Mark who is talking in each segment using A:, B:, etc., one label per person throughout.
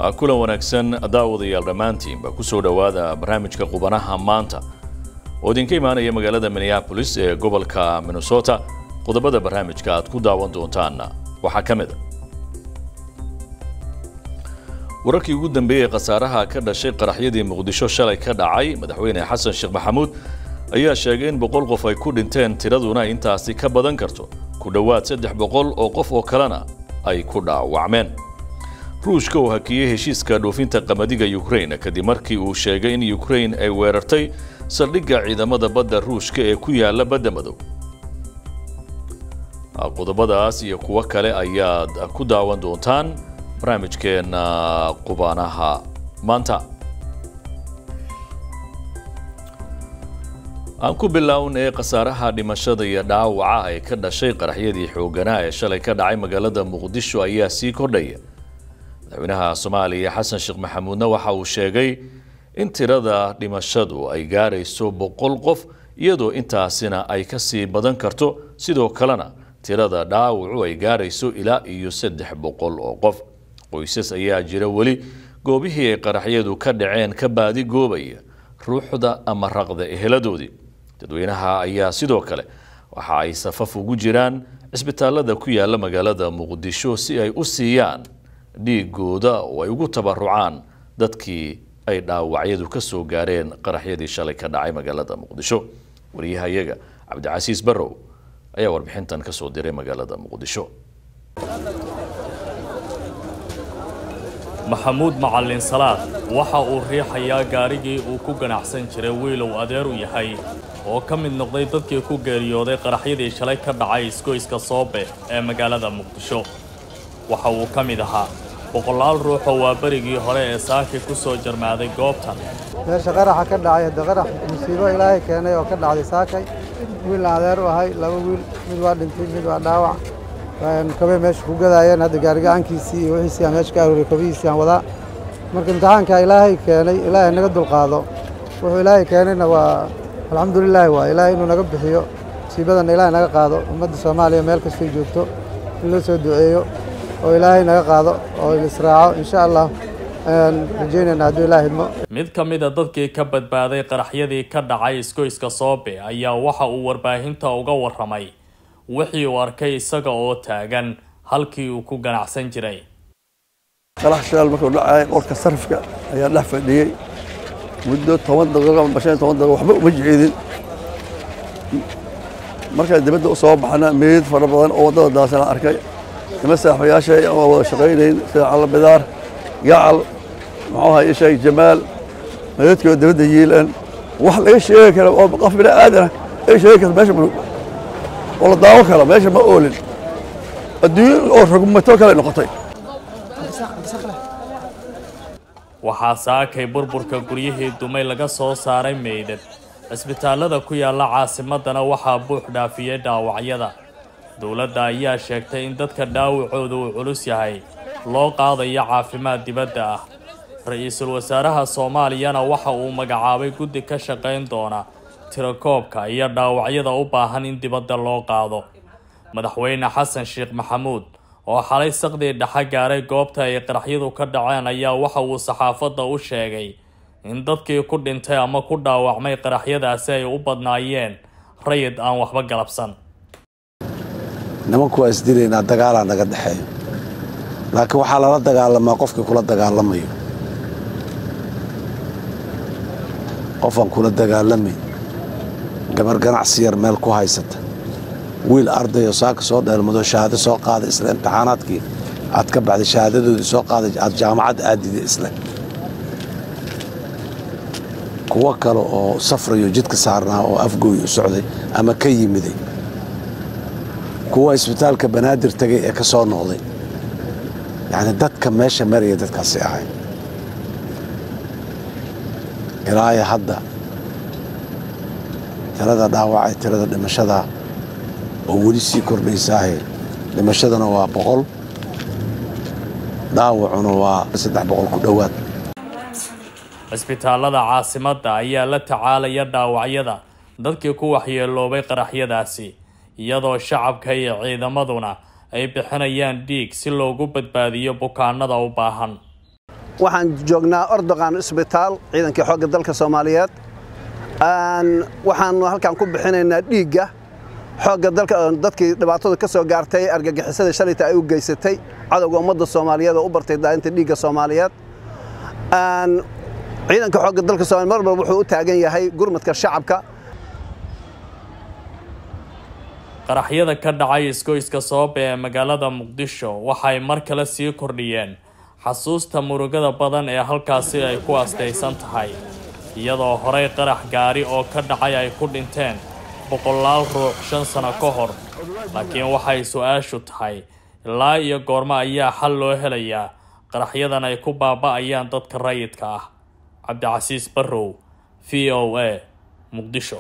A: kulan wanaagsan daawadayaal dhammaantiinba kusoo dhowaada barnaamijka qubanaha maanta oo idinka imaanaya magaalada minneabolis ee gobolka minnesota qodobada barnaamijka aad ku daawan doontaanna waxaa ka mid a wararkii ugu dambeeyey khasaaraha ka dhashay qaraxyadii muqdisho shalay ka dhacay madaxweyne xasan sheekh maxamuud ayaa sheegay in boqol qof ay ku dhinteen tiraduna intaasi ka badan karto ku dhowaad saddex boqol oo qof oo kalena ay ku dhaawacmeen ruushka uu hakiyey heshiiska dhoofinta qamadiga ukrain kadib markii uu sheegay in ukrain ay weerartay saldhigga ciidamada badda ruushka ee ku yaala badda madow qodobadaas iyo kuwo kale ayaad ku daawan doontaan barnaamijkeena qubanaha maanta aan ku bilownay khasaaraha dhimashada iyo dhaawaca ee ka dhashay qaraxyadii xooganaa ee shalay ka dhacay magaalada muqdisho ayaa sii kordhaya madaxweynaha soomaaliya xasan sheekh maxamuudna waxa uu sheegay in tirada dhimashadu ay gaarayso boqol qof iyadoo intaasina ay ka sii badan karto sidoo kalena tirada dhaawacu ay gaarayso ilaa iyo saddex boqol oo qof qoysas ayaa jira weli goobihii ay qaraxyadu ka dhaceen ka baadi goobaya ruuxda ama raqda eheladoodii dadweynaha ayaa sidoo kale waxa ay safaf ugu jiraan cisbitaalada ku yaala magaalada muqdisho si ay u siiyaan dhiigooda oo ay ugu tabarucaan dadkii ay dhaawacyadu ka soo gaareen qaraxyadii shalay ka dhacay magaalada muqdisho wariyahayaga cabdicasiis barrow ayaa warbixintan ka soo diray magaalada muqdisho
B: maxamuud macalin salaad waxa uu riixayaa gaarigii uu ku ganacsan jiray wiilow adeer u yahay oo ka mid noqday dadkii ku geeriyooday qaraxyadii shalay ka dhacay isgoyska soobe ee magaalada muqdisho waxa uu ka mid ahaa boqolaal ruuxoo waa berigii hore ee saaki ku soo jarmaaday goobtan
C: meesha qaraxa ka dhacay hadda qarax musiibo ilaahay keenay oo ka dhacday saakay wiilna adeer u ahay laba wiil mid waa dhintay mid waa dhaawac kabay meesha ku gadaayeen hadda gaarigacankiisii iyo wixiisii aan meesha ka aruuriy kabihiisii aan wadaa marka imtixaanka ilaahay keenay ilaahay naga dulqaado wuxuu ilaahay keenayna waa alxamdulilaahi waa ilaahay inuu naga bixiyo musiibadana ilaahay naga qaado ummadda soomaaliya meel kastay joogto in loo soo duceeyo oo ilaahay naga qaado oo israaco insha allah ayaan rajaynayna hadduu ilaah idmo
B: mid ka mid a dadkii ka badbaaday qaraxyadii ka dhacay isgoyska soobe ayaa waxa uu warbaahinta uga warramay wixii uu arkay isaga oo taagan halkii uu ku ganacsan jiray
D: qarax shidaal markuu dhacay qolka sarifka ayaa dhex fadhiyey muddo toban daqiiqo ama shan toban daqiiqo waxba uma jeedin markaa dibadda u soo baxna meyd fara badan oo waddada daasana arkay nima saaxiibayaashay ama wada shaqaynayn sida cala bidaar gacal muxuu ahaa ishaay jamaal meydadkoo dibadda yiilan wax laga sheegi kara oo qof bini aadana laga sheegi kara meesha oo la daawo kara meesha ma oolin adduunyo oo rogmato kale noqotay
B: waxaa saakay burburka guryihii dumay laga soo saaray meydad cisbitaalada ku yaalla caasimadana waxaa buux dhaafiyey dhaawacyada dowladda ayaa sheegtay in dadka dhaawacooda uu culus yahay loo qaadayo caafimaad dibadda ah ra-iisul wasaaraha soomaaliyana waxa uu magacaabay guddi ka shaqayn doona tirakoobka iyo dhaawacyada u baahan in dibadda loo qaado madaxweyne xasan sheekh maxamuud oo xalay saqdii dhexe gaaray goobta ay qaraxyadu ka dhaceen ayaa waxa uu saxaafadda u sheegay in dadkii ku dhintay ama ku dhaawacmay qaraxyadaasi ay u badnaayeen rayid aan waxba galabsan
E: nimanku waa isdilaynaa dagaalaa naga dhexeeyo laakiin waxaa lala dagaalamaa qofkii kula dagaalamayo qofaan kula dagaalamayn gabar ganacsi yar meel ku haysata wiil ardayo saaka soo dheelmado shahaado soo qaaday isle imtixaanaadkii aad ka baxday shahaadadoodii soo qaaday aad jaamacad aadiday isle kuwo kale oo safrayo jidka saarnaa oo afgooy u socday ama ka yimiday kuwa isbitaalka banaadir tegay ee ka soo noqday yacni dadka meesha maraya dadkaasi ahay ilaaya hadda tirada dhaawacay tirada dhimashada oo weli sii kordhaysaahe dhimashadana waa boqol dhaawacuna waa saddex boqol ku dhowaad
B: cisbitaalada caasimadda ayaa la tacaalaya dhaawacyada dadkii ku waxyeeloobay qaraxyadaasi iyadoo shacabka iyo ciidamaduna ay bixinayaan dhiig si loogu badbaadiyo bukaanada u baahan
F: waxaan joognaa ordogan isbitaal ciidankii xoogga dalka soomaaliyeed waxaanu halkan ku bixinaynaa dhiigga xoogga dalka dadkii dhibaatada ka soo gaartay argagixisada shalayta ay u geysatay cadowga ummadda soomaaliyeed oo u bartay daadinta dhiigga soomaaliyeed ciidanka xoogga dalka soomaliya mar walba wuxuu u taagan yahay gurmadka shacabka
B: qaraxyada ka dhacay isgoyska sabab ee magaalada muqdisho waxay mar kale sii kordhiyeen xasuusta murugada badan ee halkaasi ay ku astaysan tahay iyadoo horey qarax gaari oo ka dhacay ay ku dhinteen boqolaal ruux shan sano ka hor laakiin waxay su-aashu tahay ilaa iyo goormo ayaa xal loo helayaa qaraxyadan ay ku baaba-ayaan dadka rayidka ah cabdicasiis barrow v o a muqdisho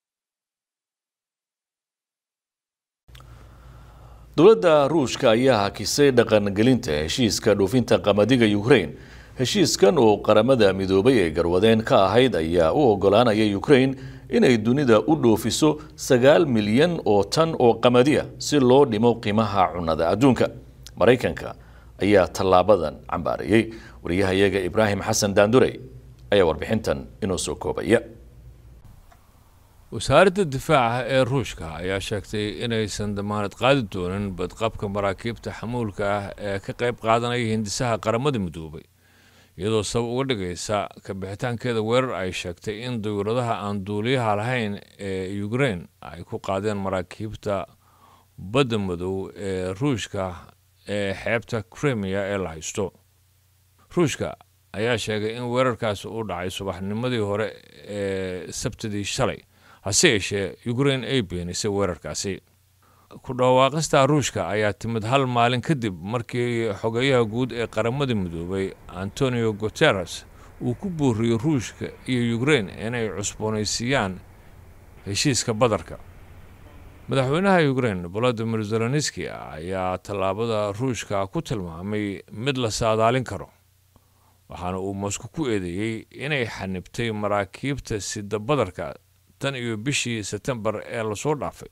A: dowladda ruushka ayaa hakisay dhaqangelinta heshiiska dhoofinta qamadiga ukraine heshiiskan oo qaramada midoobay ee garwadeen ka ahayd ayaa u ogolaanaya ukraine inay dunida u dhoofiso sagaal milyan oo tan oo qamadiya si loo dhimo qiimaha cunnada adduunka maraykanka ayaa tallaabadan cambaarayey wariyahayaga ibraahim xasan daandurey ayaa warbixintan inoo soo koobaya
G: wasaaradda difaaca ee ruushka ayaa sheegtay inaysan damaanad qaadi doonin badqabka maraakiibta xamuulka ah ee ka qayb qaadanaya hindisaha qaramada midoobay iyadoo sabab uga dhigaysa kabixitaankeeda weerar ay sheegtay in dawladaha aan duuliyaha lahayn ee ukraine ay ku qaadeen maraakiibta badda madow ee ruushka ee xeebta krimiya ee la haysto ruushka ayaa sheegay in weerarkaasi uu dhacay subaxnimadii hore ee sabtidii shalay hase yeeshee ukraine ay beenisay weerarkaasi ku dhawaaqista ruushka ayaa timid hal maalin kadib markii xogeyaha guud ee qaramada midoobay antonio guteres uu ku booriyey ruushka iyo ukraine inay cusboonaysiiyaan heshiiska badarka madaxweynaha ukraine volodimir zelenski ayaa tallaabada ruushka ku tilmaamay mid la saadaalin karo waxaana uu mosco ku eedeeyey inay xanibtay maraakiibta sida badarka tan iyo bishii sebtembar ee lasoo dhaafay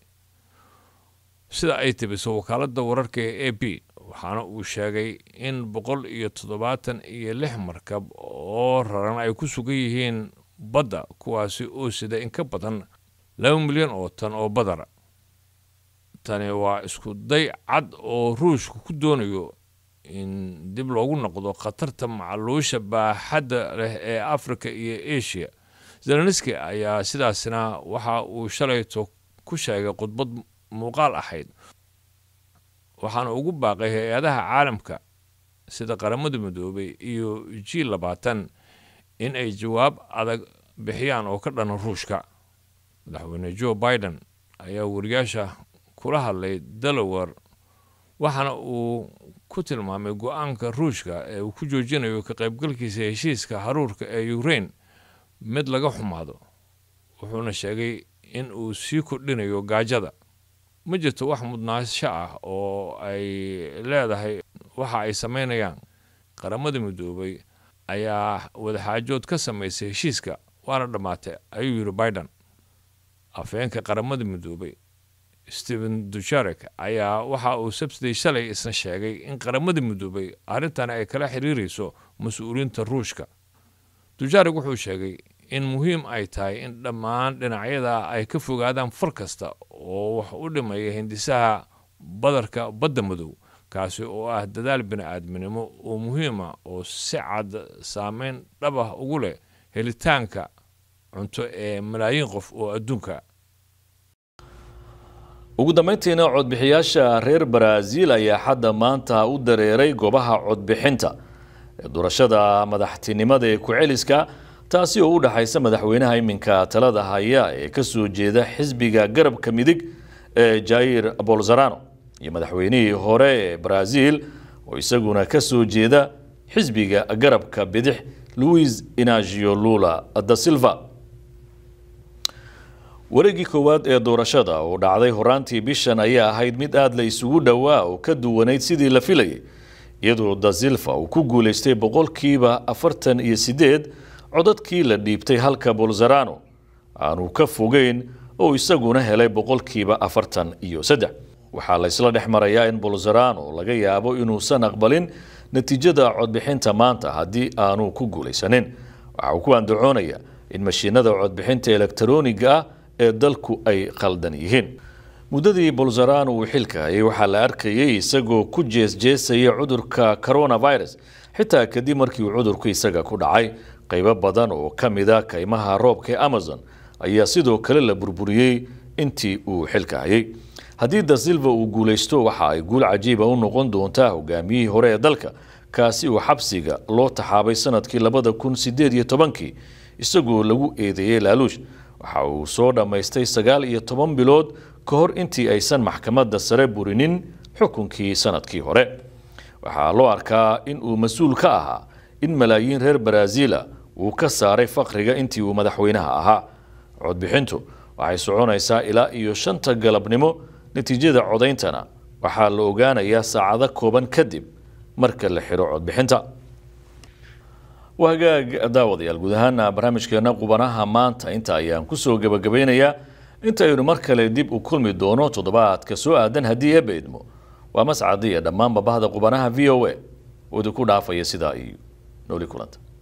G: sida ay tibiso wakaaladda wararka ee a b waxaana uu sheegay in boqol iyo toddobaatan iyo lix markab oo raran ay ku sugan yihiin badda kuwaasi oo sida in ka badan laba milyan oo tan oo badara tani waa isku day cad oo ruushku ku doonayo in dib loogu noqdo khatarta macaluusha baaxadda leh ee africa iyo asia zelenski ayaa sidaasna waxa uu shalayto ku sheegay khudbad muuqaal ahayd waxaana ugu baaqay hay-adaha caalamka sida qaramada midoobay iyo g labaatan in ay jawaab adag bixiyaan oo ka dhana ruushka madaxweyne joe biden ayaa wariyaasha kula hadlay delaware waxaana uu ku tilmaamay go-aanka ruushka ee uu ku joojinayo ka qaybgalkiisa heshiiska haruurka ee ukraine mid laga xumaado wuxuuna sheegay in uu sii kordhinayo gaajada ma jirto wax mudnaasho ah oo ay leedahay waxa ay samaynayaan qaramada midoobay ayaa wadaxaajood ka samaysay heshiiska waana dhammaatay ayuu yidhi biden afheenka qaramada midoobay stephen dujarek ayaa waxa uu sabsiday shalay isna sheegay in qaramada midoobay arrintan ay kala xiriirayso mas-uuliyiinta ruushka dujarek wuxuu sheegay in muhiim ay tahay in dhammaan dhinacyada ay ka fogaadaan far kasta oo wax u dhimaya hindisaha badarka badda madow kaasi oo ah dadaal bini-aadminimo oo muhiima oo si cad saameyn dhab ah ugu leh helitaanka cunto ee malaayiin qof oo adduunka
A: ugu dambeyntiina codbixiyaasha reer baraaziil ayaa xadda maanta u dareeray goobaha codbixinta ee doorashada madaxtinimada ee ku-celiska taasi oo u dhaxaysa madaxweynaha iminka talada haya ee ka soo jeeda xisbiga garabka midig ee jair bolzarano iyo madaxweynihii hore ee baraaziil oo isaguna ka soo jeeda xisbiga garabka bidix louis inagio lula da silva wareeggii koowaad ee doorashada oo dhacday horaantii bishan ayaa ahayd mid aada la isugu dhowaa oo ka duwanayd sidii la filayay iyadoo da silva uu ku guulaystay boqolkiiba afartan iyo sideed codadkii la dhiibtay halka bolzarano aanu ka fogeyn oo isaguna helay boqolkiiba afartan iyo saddex waxaa la isla dhex marayaa in bolzarano laga yaabo inuusan aqbalin natiijada codbixinta maanta haddii aanu ku guulaysanin waxa uu ku andacoonayaa in mashiinada codbixinta elektarooniga ah ee dalku ay khaldan yihiin muddadii bolzaraan uu xilka hayay waxaa la arkayay isagoo ku jeesjeesaya cudurka coronavirus xitaa kadib markii uu cudurku isaga ku dhacay qaybo badan oo ka mida kaymaha roobka ee amazon ayaa sidoo kale la burburiyey intii uu xilka hayay haddii da silva uu guulaysto waxa ay guul cajiiba u noqon doontaa hogaamiyihii hore ee dalka kaasi uu xabsiga loo taxaabay sanadkii labada kun sideed iyo tobankii isagoo lagu eedeeyey laaluush waxa uu soo dhammaystay sagaal iyo toban bilood ka hor intii aysan maxkamadda sare burinin xukunkii sanadkii hore waxaa loo arkaa in uu mas-uul ka ahaa in malaayiin reer baraaziila uu ka saaray faqriga intii uu madaxweynaha ahaa codbixintu waxay soconaysaa ilaa iyo shanta galabnimo natiijada codayntana waxaa la ogaanayaa saacado kooban kadib marka la xiro codbixinta waa hagaag daawadayaal guud ahaana barnaamijkeena qubanaha maanta inta ayaan kusoo gebagabeynayaa intaynu mar kale dib u kulmi doono toddobaadka soo aadan haddii eebba idmo waa mascadiya dhammaanba bahda qubanaha v o a oo idinku dhaafaya sidaa iyo nooli kulanta